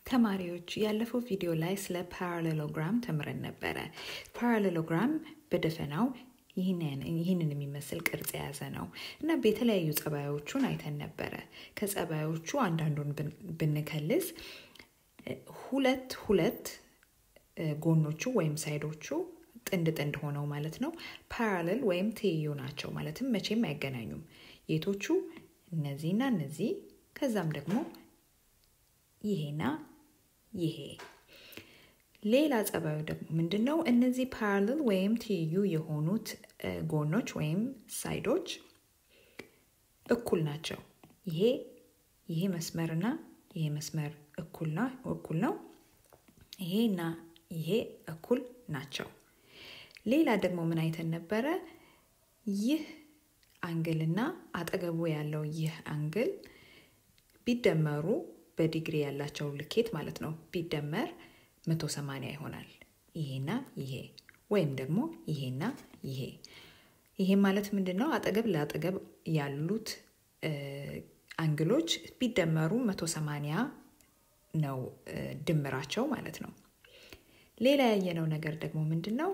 ተማሪዎች ያለፈው ቪዲዮ ላይ ስለ ፓራሌሎግራም ተምረን ነበረ። ፓራሌሎግራም በደፈናው ይህንን የሚመስል ቅርጽ የያዘ ነው እና የተለያዩ ጸባዮቹን አይተን ነበረ። ከጸባዮቹ አንዳንዱን ብንከልስ ሁለት ሁለት ጎኖቹ ወይም ሳይዶቹ ጥንድ ጥንድ ሆነው ማለት ነው ፓራሌል ወይም ትይዩ ናቸው። ማለትም መቼም አይገናኙም። የቶቹ እነዚህና እነዚህ ከዛም ደግሞ ይሄና ይሄ። ሌላ ጸባዩ ደግሞ ምንድን ነው? እነዚህ ፓራሌል ወይም ትይዩ የሆኑት ጎኖች ወይም ሳይዶች እኩል ናቸው። ይሄ ይሄ መስመርና ይሄ መስመር እኩል ነው። ይሄና ይሄ እኩል ናቸው። ሌላ ደግሞ ምን አይተን ነበረ? ይህ አንግልና አጠገቡ ያለው ይህ አንግል ቢደመሩ በዲግሪ ያላቸው ልኬት ማለት ነው ቢደመር 180 ይሆናል። ይሄና ይሄ ወይም ደግሞ ይሄና ይሄ። ይሄ ማለት ምንድን ነው? አጠገብ ለአጠገብ ያሉት አንግሎች ቢደመሩ 180 ነው ድምራቸው ማለት ነው። ሌላ ያየነው ነገር ደግሞ ምንድን ነው?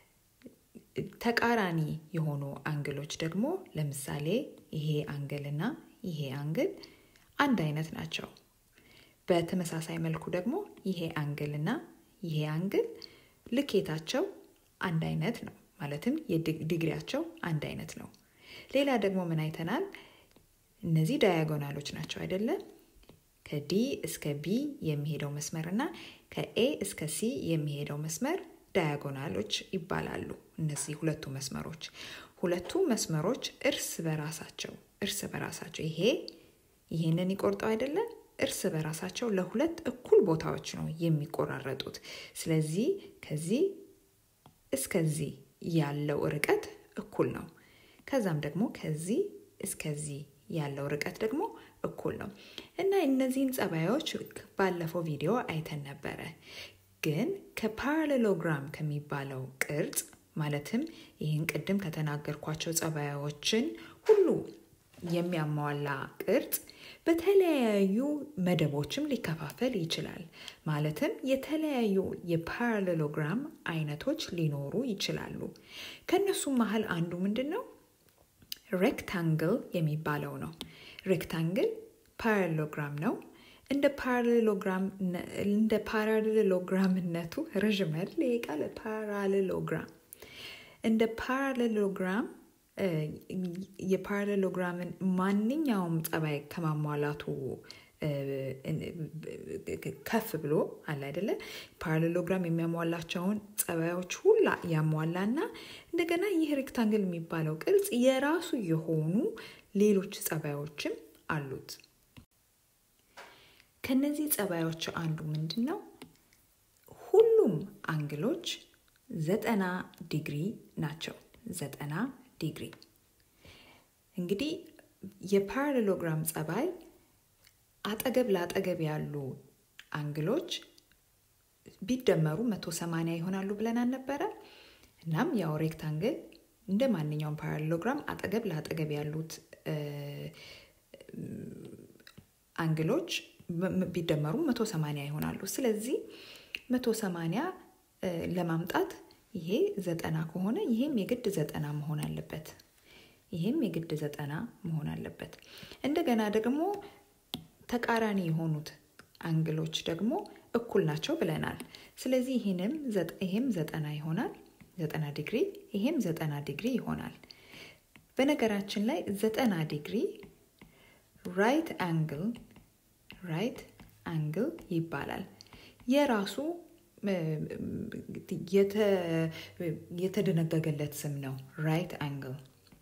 ተቃራኒ የሆኑ አንግሎች ደግሞ ለምሳሌ ይሄ አንግልና ይሄ አንግል አንድ አይነት ናቸው። በተመሳሳይ መልኩ ደግሞ ይሄ አንግል እና ይሄ አንግል ልኬታቸው አንድ አይነት ነው። ማለትም የዲግሪያቸው አንድ አይነት ነው። ሌላ ደግሞ ምን አይተናል? እነዚህ ዳያጎናሎች ናቸው አይደለም? ከዲ እስከ ቢ የሚሄደው መስመር እና ከኤ እስከ ሲ የሚሄደው መስመር ዳያጎናሎች ይባላሉ። እነዚህ ሁለቱ መስመሮች ሁለቱ መስመሮች እርስ በራሳቸው እርስ በራሳቸው ይሄ ይህንን ይቆርጠው አይደለም እርስ በራሳቸው ለሁለት እኩል ቦታዎች ነው የሚቆራረጡት። ስለዚህ ከዚህ እስከዚህ ያለው ርቀት እኩል ነው። ከዛም ደግሞ ከዚህ እስከዚህ ያለው ርቀት ደግሞ እኩል ነው እና እነዚህን ጸባዮች ባለፈው ቪዲዮ አይተን ነበረ። ግን ከፓራሌሎግራም ከሚባለው ቅርጽ ማለትም ይህን ቅድም ከተናገርኳቸው ጸባዮችን ሁሉ የሚያሟላ ቅርጽ በተለያዩ መደቦችም ሊከፋፈል ይችላል። ማለትም የተለያዩ የፓራሌሎግራም አይነቶች ሊኖሩ ይችላሉ። ከእነሱም መሀል አንዱ ምንድን ነው? ሬክታንግል የሚባለው ነው። ሬክታንግል ፓራሌሎግራም ነው። እንደ እንደ ፓራሌሎግራምነቱ ረዥም አይደል? ይሄ ቃል ፓራሌሎግራም እንደ ፓራሌሎግራም የፓራሌሎግራምን ማንኛውም ጸባይ ከማሟላቱ ከፍ ብሎ አለ አይደለ? ፓራሌሎግራም የሚያሟላቸውን ጸባዮች ሁላ ያሟላና እንደገና ይህ ሬክታንግል የሚባለው ቅርጽ የራሱ የሆኑ ሌሎች ጸባዮችም አሉት። ከነዚህ ጸባዮች አንዱ ምንድን ነው? ሁሉም አንግሎች ዘጠና ዲግሪ ናቸው። ዘጠና ዲግሪ እንግዲህ የፓራሌሎግራም ጸባይ አጠገብ ለአጠገብ ያሉ አንግሎች ቢደመሩ መቶ ሰማንያ ይሆናሉ ብለን አልነበረ? እናም ያው ሬክታንግል እንደ ማንኛውም ፓራሌሎግራም አጠገብ ለአጠገብ ያሉት አንግሎች ቢደመሩ መቶ ሰማንያ ይሆናሉ። ስለዚህ መቶ ሰማንያ ለማምጣት ይሄ ዘጠና ከሆነ ይሄም የግድ ዘጠና መሆን አለበት። ይሄም የግድ ዘጠና መሆን አለበት። እንደገና ደግሞ ተቃራኒ የሆኑት አንግሎች ደግሞ እኩል ናቸው ብለናል። ስለዚህ ይህንም ይሄም ዘጠና ይሆናል፣ ዘጠና ዲግሪ፣ ይሄም ዘጠና ዲግሪ ይሆናል። በነገራችን ላይ ዘጠና ዲግሪ ራይት አንግል ራይት አንግል ይባላል። የራሱ የተደነገገለት ስም ነው ራይት አንግል።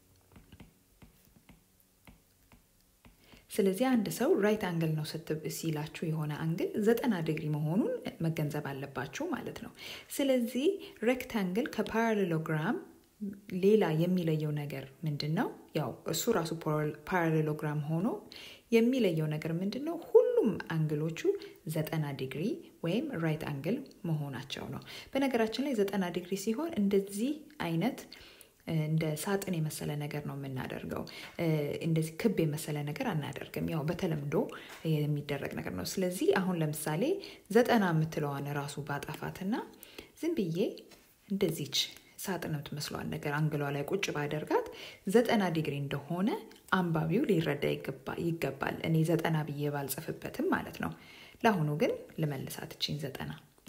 ስለዚህ አንድ ሰው ራይት አንግል ነው ሲላችሁ የሆነ አንግል ዘጠና ዲግሪ መሆኑን መገንዘብ አለባችሁ ማለት ነው። ስለዚህ ሬክታንግል ከፓራሌሎግራም ሌላ የሚለየው ነገር ምንድን ነው? ያው እሱ ራሱ ፓራሌሎግራም ሆኖ የሚለየው ነገር ምንድን ነው? ሁሉም አንግሎቹ ዘጠና ዲግሪ ወይም ራይት አንግል መሆናቸው ነው። በነገራችን ላይ ዘጠና ዲግሪ ሲሆን እንደዚህ አይነት እንደ ሳጥን የመሰለ ነገር ነው የምናደርገው። እንደዚህ ክብ የመሰለ ነገር አናደርግም። ያው በተለምዶ የሚደረግ ነገር ነው። ስለዚህ አሁን ለምሳሌ ዘጠና የምትለዋን ራሱ ባጠፋትና ዝም ብዬ እንደዚች ሳጥን የምትመስለዋን ነገር አንግሏ ላይ ቁጭ ባደርጋት ዘጠና ዲግሪ እንደሆነ አንባቢው ሊረዳ ይገባል። እኔ ዘጠና ብዬ ባልጽፍበትም ማለት ነው። ለአሁኑ ግን ልመልሳት እችኝ ዘጠና።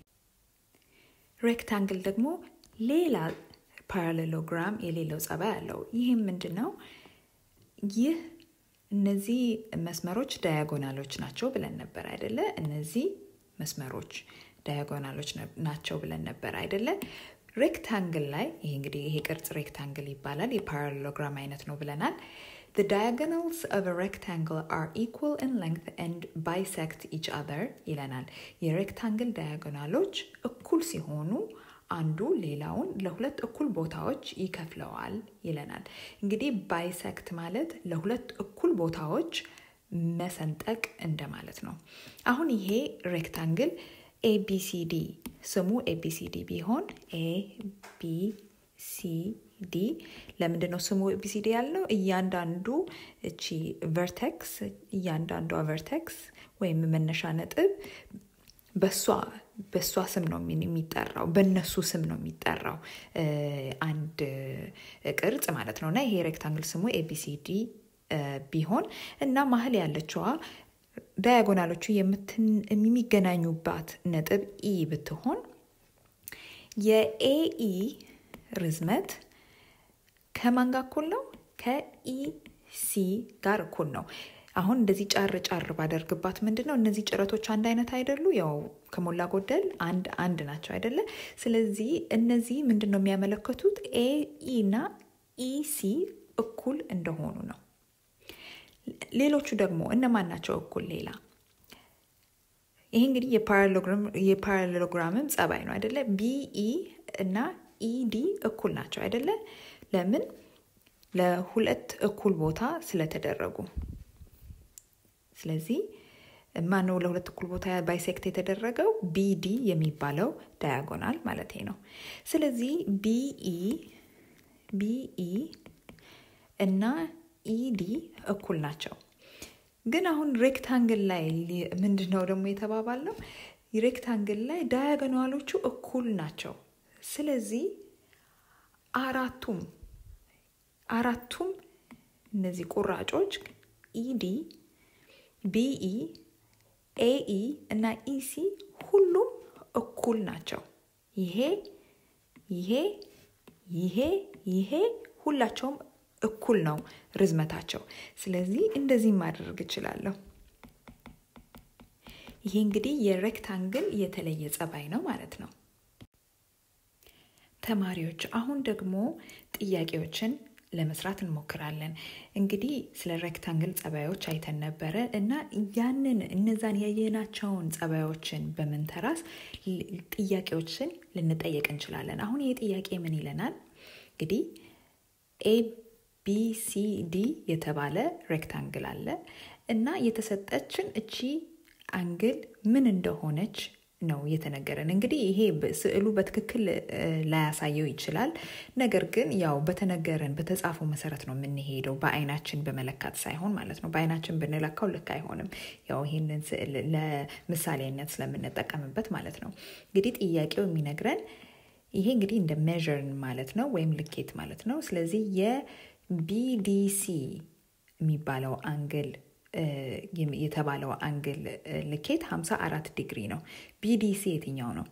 ሬክታንግል ደግሞ ሌላ ፓራሌሎግራም የሌለው ጸባይ አለው። ይህም ምንድን ነው? ይህ እነዚህ መስመሮች ዳያጎናሎች ናቸው ብለን ነበር አይደለ? እነዚህ መስመሮች ዳያጎናሎች ናቸው ብለን ነበር አይደለ? ሬክታንግል ላይ ይሄ እንግዲህ ይሄ ቅርጽ ሬክታንግል ይባላል። የፓራሌሎግራም አይነት ነው ብለናል። The diagonals of a rectangle are equal in length and bisect each other ይለናል። የሬክታንግል ዳያጎናሎች እኩል ሲሆኑ አንዱ ሌላውን ለሁለት እኩል ቦታዎች ይከፍለዋል ይለናል። እንግዲህ ባይሰክት ማለት ለሁለት እኩል ቦታዎች መሰንጠቅ እንደማለት ነው። አሁን ይሄ ሬክታንግል ኤቢሲዲ ስሙ ኤቢሲዲ ቢሆን ኤቢሲዲ ለምንድን ነው ስሙ ኤቢሲዲ ያልነው? እያንዳንዱ እቺ ቨርቴክስ እያንዳንዷ ቨርቴክስ ወይም መነሻ ነጥብ በሷ በሷ ስም ነው የሚጠራው፣ በእነሱ ስም ነው የሚጠራው አንድ ቅርጽ ማለት ነው። እና ይሄ ሬክታንግል ስሙ ኤቢሲዲ ቢሆን እና መሀል ያለችዋ ዳያጎናሎቹ የሚገናኙባት ነጥብ ኢ ብትሆን የኤኢ ርዝመት ከማን ጋር እኩል ነው? ከኢሲ ጋር እኩል ነው። አሁን እንደዚህ ጫር ጫር ባደርግባት ምንድን ነው እነዚህ ጭረቶች አንድ አይነት አይደሉ? ያው ከሞላ ጎደል አንድ አንድ ናቸው አይደለ? ስለዚህ እነዚህ ምንድን ነው የሚያመለክቱት ኤኢ እና ኢሲ እኩል እንደሆኑ ነው። ሌሎቹ ደግሞ እነማን ናቸው እኩል? ሌላ ይሄ እንግዲህ የፓራሌሎግራምም ጸባይ ነው አይደለ? ቢኢ እና ኢዲ እኩል ናቸው አይደለ? ለምን? ለሁለት እኩል ቦታ ስለተደረጉ ስለዚህ ማነው ለሁለት እኩል ቦታ ባይሴክት የተደረገው? ቢዲ የሚባለው ዳያጎናል ማለት ነው። ስለዚህ ቢኢ ቢኢ እና ኢዲ እኩል ናቸው። ግን አሁን ሬክታንግል ላይ ምንድን ነው ደግሞ የተባባለው? ሬክታንግል ላይ ዳያጎናሎቹ እኩል ናቸው። ስለዚህ አራቱም አራቱም እነዚህ ቁራጮች ኢዲ ቢኢ ኤኢ እና ኢሲ ሁሉም እኩል ናቸው። ይሄ ይሄ ይሄ ይሄ ሁላቸውም እኩል ነው ርዝመታቸው። ስለዚህ እንደዚህ ማድረግ እችላለሁ። ይሄ እንግዲህ የሬክታንግል የተለየ ጸባይ ነው ማለት ነው። ተማሪዎች አሁን ደግሞ ጥያቄዎችን ለመስራት እንሞክራለን። እንግዲህ ስለ ሬክታንግል ጸባዮች አይተን ነበረ እና ያንን እነዛን ያየናቸውን ጸባዮችን በመንተራስ ጥያቄዎችን ልንጠየቅ እንችላለን። አሁን ይህ ጥያቄ ምን ይለናል? እንግዲህ ኤ ቢ ሲ ዲ የተባለ ሬክታንግል አለ እና የተሰጠችን እቺ አንግል ምን እንደሆነች ነው የተነገረን። እንግዲህ ይሄ ስዕሉ በትክክል ላያሳየው ይችላል። ነገር ግን ያው በተነገረን በተጻፈው መሰረት ነው የምንሄደው፣ በአይናችን በመለካት ሳይሆን ማለት ነው። በአይናችን ብንለካው ልክ አይሆንም። ያው ይህንን ስዕል ለምሳሌነት ስለምንጠቀምበት ማለት ነው። እንግዲህ ጥያቄው የሚነግረን ይሄ እንግዲህ እንደ ሜዥር ማለት ነው ወይም ልኬት ማለት ነው። ስለዚህ የቢዲሲ የሚባለው አንግል የተባለው አንግል ልኬት 54 ዲግሪ ነው። ቢዲሲ የትኛው ነው?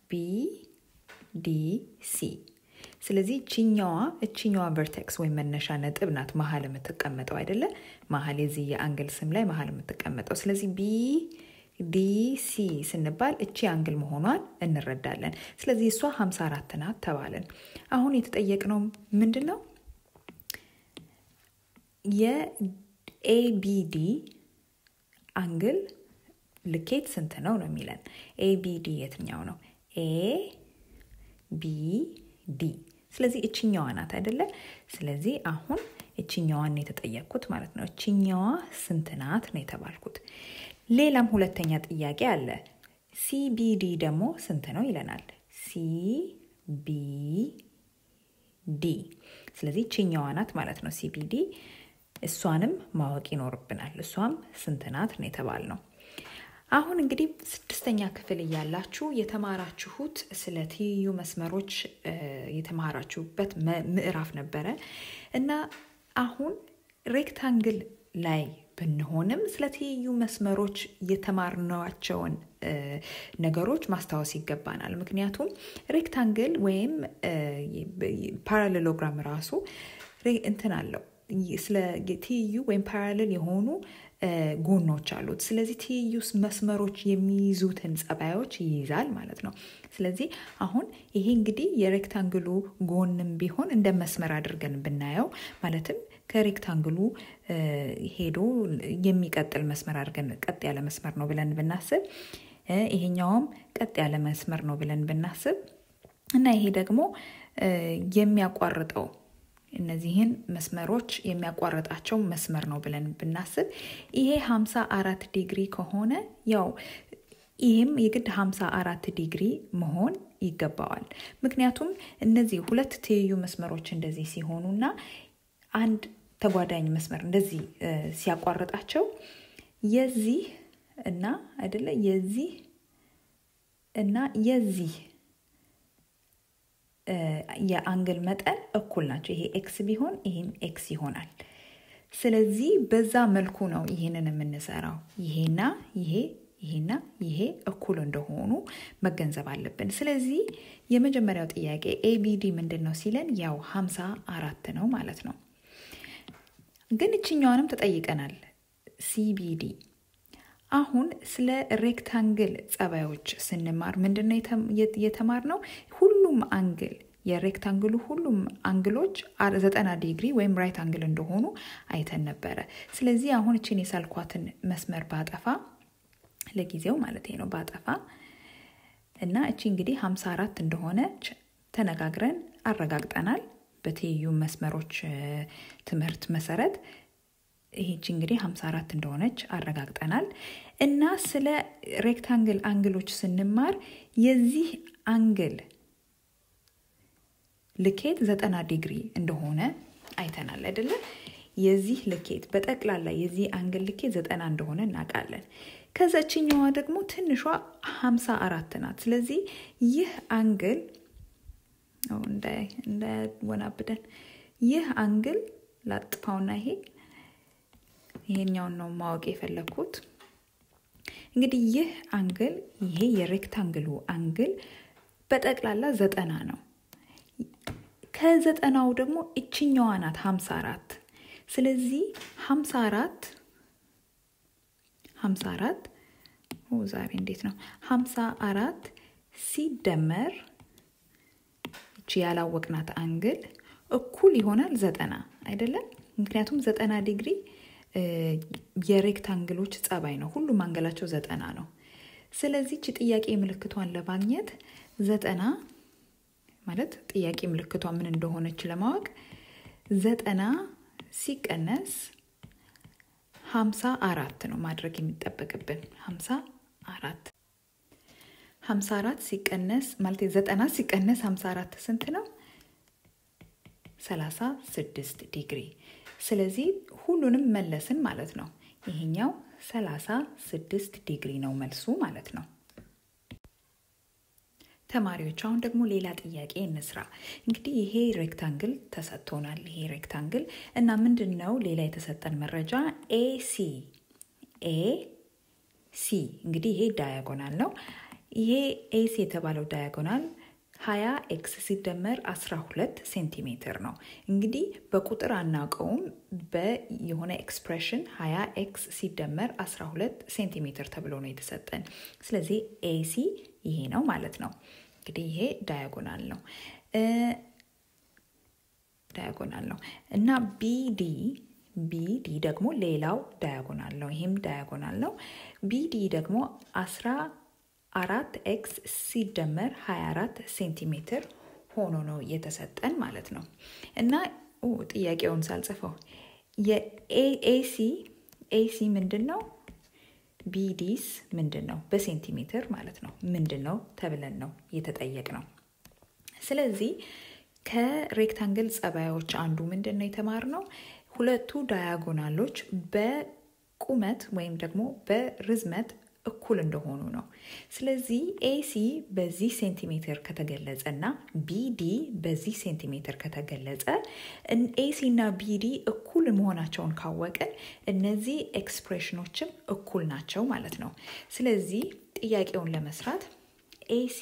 ቢዲሲ። ስለዚህ እችኛዋ እችኛዋ ቨርቴክስ ወይም መነሻ ነጥብ ናት መሀል የምትቀመጠው አይደለ? መሀል የዚህ የአንግል ስም ላይ መሀል የምትቀመጠው። ስለዚህ ቢዲሲ ስንባል እቺ አንግል መሆኗን እንረዳለን። ስለዚህ እሷ 54 ናት ተባለን። አሁን የተጠየቅነው ምንድን ነው? የኤቢዲ አንግል ልኬት ስንት ነው ነው የሚለን። ኤቢዲ የትኛው ነው? ኤ ቢ ዲ። ስለዚህ እችኛዋ ናት አይደለ? ስለዚህ አሁን እችኛዋን ነው የተጠየቅኩት ማለት ነው። እችኛዋ ስንት ናት ነው የተባልኩት። ሌላም ሁለተኛ ጥያቄ አለ። ሲቢዲ ደግሞ ስንት ነው ይለናል። ሲቢዲ ዲ። ስለዚህ ችኛዋ ናት ማለት ነው ሲቢዲ። እሷንም ማወቅ ይኖርብናል። እሷም ስንት ናት ነው የተባልነው። አሁን እንግዲህ ስድስተኛ ክፍል እያላችሁ የተማራችሁት ስለ ትይዩ መስመሮች የተማራችሁበት ምዕራፍ ነበረ እና አሁን ሬክታንግል ላይ ብንሆንም ስለ ትይዩ መስመሮች የተማርናቸውን ነገሮች ማስታወስ ይገባናል። ምክንያቱም ሬክታንግል ወይም ፓራሌሎግራም ራሱ እንትን አለው ስለ ትይዩ ወይም ፓራሌል የሆኑ ጎኖች አሉት። ስለዚህ ትይዩ መስመሮች የሚይዙትን ጸባዮች ይይዛል ማለት ነው። ስለዚህ አሁን ይሄ እንግዲህ የሬክታንግሉ ጎንም ቢሆን እንደ መስመር አድርገን ብናየው ማለትም ከሬክታንግሉ ሄዶ የሚቀጥል መስመር አድርገን ቀጥ ያለ መስመር ነው ብለን ብናስብ፣ ይሄኛውም ቀጥ ያለ መስመር ነው ብለን ብናስብ እና ይሄ ደግሞ የሚያቋርጠው እነዚህን መስመሮች የሚያቋርጣቸው መስመር ነው ብለን ብናስብ ይሄ ሀምሳ አራት ዲግሪ ከሆነ ያው ይህም የግድ ሀምሳ አራት ዲግሪ መሆን ይገባዋል። ምክንያቱም እነዚህ ሁለት ትይዩ መስመሮች እንደዚህ ሲሆኑና አንድ ተጓዳኝ መስመር እንደዚህ ሲያቋርጣቸው የዚህ እና አይደለ የዚህ እና የዚህ የአንግል መጠን እኩል ናቸው። ይሄ ኤክስ ቢሆን ይህም ኤክስ ይሆናል። ስለዚህ በዛ መልኩ ነው ይሄንን የምንሰራው። ይሄና ይሄ ይሄና ይሄ እኩል እንደሆኑ መገንዘብ አለብን። ስለዚህ የመጀመሪያው ጥያቄ ኤቢዲ ምንድን ነው ሲለን ያው ሀምሳ አራት ነው ማለት ነው። ግን እችኛዋንም ተጠይቀናል ሲቢዲ። አሁን ስለ ሬክታንግል ጸባዮች ስንማር ምንድን ነው የተማርነው? ሁሉም አንግል የሬክታንግሉ ሁሉም አንግሎች ዘጠና ዲግሪ ወይም ራይት አንግል እንደሆኑ አይተን ነበረ። ስለዚህ አሁን እችን የሳልኳትን መስመር ባጠፋ ለጊዜው ማለት ነው ባጠፋ እና እቺ እንግዲህ 54 እንደሆነች ተነጋግረን አረጋግጠናል። በትይዩ መስመሮች ትምህርት መሰረት ይሄች እንግዲህ 54 እንደሆነች አረጋግጠናል። እና ስለ ሬክታንግል አንግሎች ስንማር የዚህ አንግል ልኬት ዘጠና ዲግሪ እንደሆነ አይተናል አይደለ? የዚህ ልኬት በጠቅላላ የዚህ አንግል ልኬት ዘጠና እንደሆነ እናውቃለን። ከዛችኛዋ ደግሞ ትንሿ ሀምሳ አራት ናት። ስለዚህ ይህ አንግል እንዳያወናብደን ይህ አንግል ላጥፋውና ይሄ ይሄኛውን ነው ማወቅ የፈለግኩት። እንግዲህ ይህ አንግል ይሄ የሬክታንግሉ አንግል በጠቅላላ ዘጠና ነው። ከዘጠናው ደግሞ እችኛዋ ናት ሀምሳ አራት ስለዚህ ሀምሳ አራት ሀምሳ አራት ዛሬ እንዴት ነው ሀምሳ አራት ሲደመር እቺ ያላወቅናት አንግል እኩል ይሆናል ዘጠና አይደለም ምክንያቱም ዘጠና ዲግሪ የሬክታንግሎች ጸባይ ነው ሁሉም አንገላቸው ዘጠና ነው ስለዚህ እቺ ጥያቄ ምልክቷን ለማግኘት ዘጠና ማለት ጥያቄ ምልክቷ ምን እንደሆነች ለማወቅ ዘጠና ሲቀነስ ሀምሳ አራት ነው ማድረግ የሚጠበቅብን ሀምሳ አራት ሀምሳ አራት ሲቀነስ ማለት ዘጠና ሲቀነስ ሀምሳ አራት ስንት ነው? ሰላሳ ስድስት ዲግሪ። ስለዚህ ሁሉንም መለስን ማለት ነው። ይሄኛው ሰላሳ ስድስት ዲግሪ ነው መልሱ ማለት ነው። ተማሪዎች አሁን ደግሞ ሌላ ጥያቄ እንስራ። እንግዲህ ይሄ ሬክታንግል ተሰጥቶናል። ይሄ ሬክታንግል እና ምንድን ነው ሌላ የተሰጠን መረጃ ኤሲ ኤ ሲ እንግዲህ ይሄ ዳያጎናል ነው። ይሄ ኤሲ የተባለው ዳያጎናል 20 ኤክስ ሲደመር 12 ሴንቲሜትር ነው። እንግዲህ በቁጥር አናውቀውም። በየሆነ ኤክስፕሬሽን 20 ኤክስ ሲደመር 12 ሴንቲሜትር ተብሎ ነው የተሰጠን። ስለዚህ ኤሲ ይሄ ነው ማለት ነው። እንግዲህ ይሄ ዳያጎናል ነው ዳያጎናል ነው እና ቢዲ ቢዲ ደግሞ ሌላው ዳያጎናል ነው። ይሄም ዳያጎናል ነው። ቢዲ ደግሞ አስራ አራት ኤክስ ሲደመር 24 ሴንቲሜትር ሆኖ ነው የተሰጠን ማለት ነው እና ጥያቄውን ሳልጽፈው የኤሲ ኤሲ ምንድን ነው? ቢዲስ ምንድን ነው? በሴንቲሜትር ማለት ነው ምንድን ነው ተብለን ነው የተጠየቅ ነው። ስለዚህ ከሬክታንግል ጸባዮች አንዱ ምንድን ነው የተማርነው? ሁለቱ ዳያጎናሎች በቁመት ወይም ደግሞ በርዝመት እኩል እንደሆኑ ነው። ስለዚህ ኤሲ በዚህ ሴንቲሜትር ከተገለጸ እና ቢዲ በዚህ ሴንቲሜትር ከተገለጸ ኤሲ እና ቢዲ እኩል መሆናቸውን ካወቅን እነዚህ ኤክስፕሬሽኖችም እኩል ናቸው ማለት ነው። ስለዚህ ጥያቄውን ለመስራት ኤሲ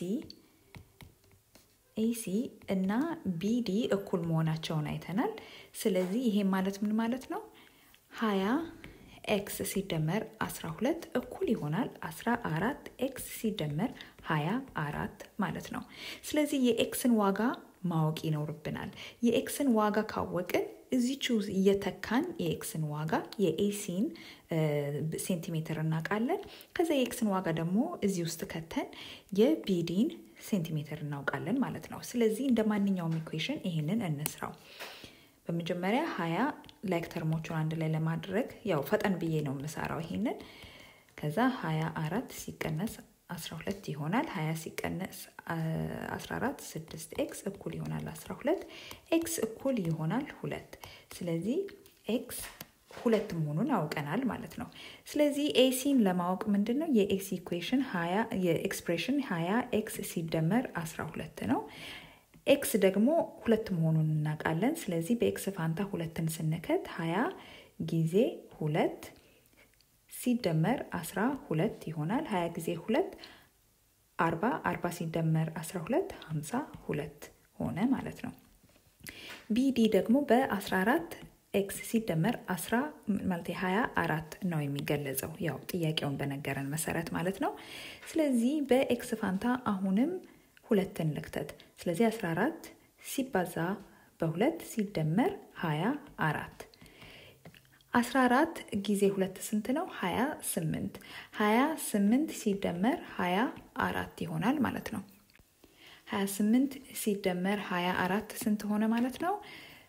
ኤሲ እና ቢዲ እኩል መሆናቸውን አይተናል። ስለዚህ ይሄ ማለት ምን ማለት ነው? ሀያ ኤክስ ሲደመር 12 እኩል ይሆናል 14 ኤክስ ሲደመር 24 ማለት ነው። ስለዚህ የኤክስን ዋጋ ማወቅ ይኖርብናል። የኤክስን ዋጋ ካወቅን እዚች እየተካን የኤክስን ዋጋ የኤሲን ሴንቲሜትር እናውቃለን። ከዛ የኤክስን ዋጋ ደግሞ እዚህ ውስጥ ከተን የቢዲን ሴንቲሜትር እናውቃለን ማለት ነው። ስለዚህ እንደ ማንኛውም ኢኩዌሽን ይሄንን እንስራው። በመጀመሪያ ሀያ ላይክ ተርሞቹን አንድ ላይ ለማድረግ ያው ፈጠን ብዬ ነው የምሰራው ይሄንን። ከዛ ሀያ አራት ሲቀነስ 12 ይሆናል። 20 ሲቀነስ 14 6 ኤክስ እኩል ይሆናል 12 ኤክስ እኩል ይሆናል ሁለት። ስለዚህ ኤክስ ሁለት መሆኑን አውቀናል ማለት ነው። ስለዚህ ኤሲን ለማወቅ ምንድን ነው የኤሲ ኢኩዌሽን የኤክስፕሬሽን 20 ኤክስ ሲደመር 12 ነው። ኤክስ ደግሞ ሁለት መሆኑን እናውቃለን። ስለዚህ በኤክስ ፋንታ ሁለትን ስንከት 20 ጊዜ ሁለት ሲደመር አስራ ሁለት ይሆናል። ሀያ ጊዜ ሁለት አርባ አርባ ሲደመር አስራ ሁለት ሀምሳ ሁለት ሆነ ማለት ነው። ቢዲ ደግሞ በአስራ አራት ኤክስ ሲደመር አስራ ማለት ሀያ አራት ነው የሚገለጸው ያው ጥያቄውን በነገረን መሰረት ማለት ነው። ስለዚህ በኤክስ ፋንታ አሁንም ሁለትን ልክተት። ስለዚህ አስራ አራት ሲባዛ በሁለት ሲደመር ሀያ አራት 14 ጊዜ ሁለት ስንት ነው? 28 28 ሲደመር 24 ይሆናል ማለት ነው። 28 ሲደመር 24 ስንት ሆነ ማለት ነው?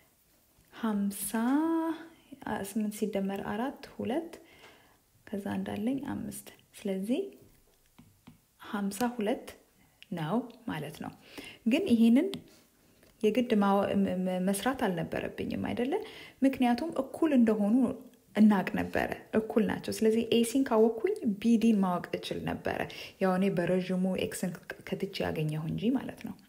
58 ሲደመር አራት ሁለት ከዛ እንዳለኝ አምስት ስለዚህ 52 ነው ማለት ነው። ግን ይሄንን የግድ መስራት አልነበረብኝም አይደለ? ምክንያቱም እኩል እንደሆኑ እናቅ ነበረ። እኩል ናቸው። ስለዚህ ኤሲን ካወቅኩኝ ቢዲን ማወቅ እችል ነበረ። ያው እኔ በረዥሙ ኤክስን ከትቼ ያገኘሁ እንጂ ማለት ነው።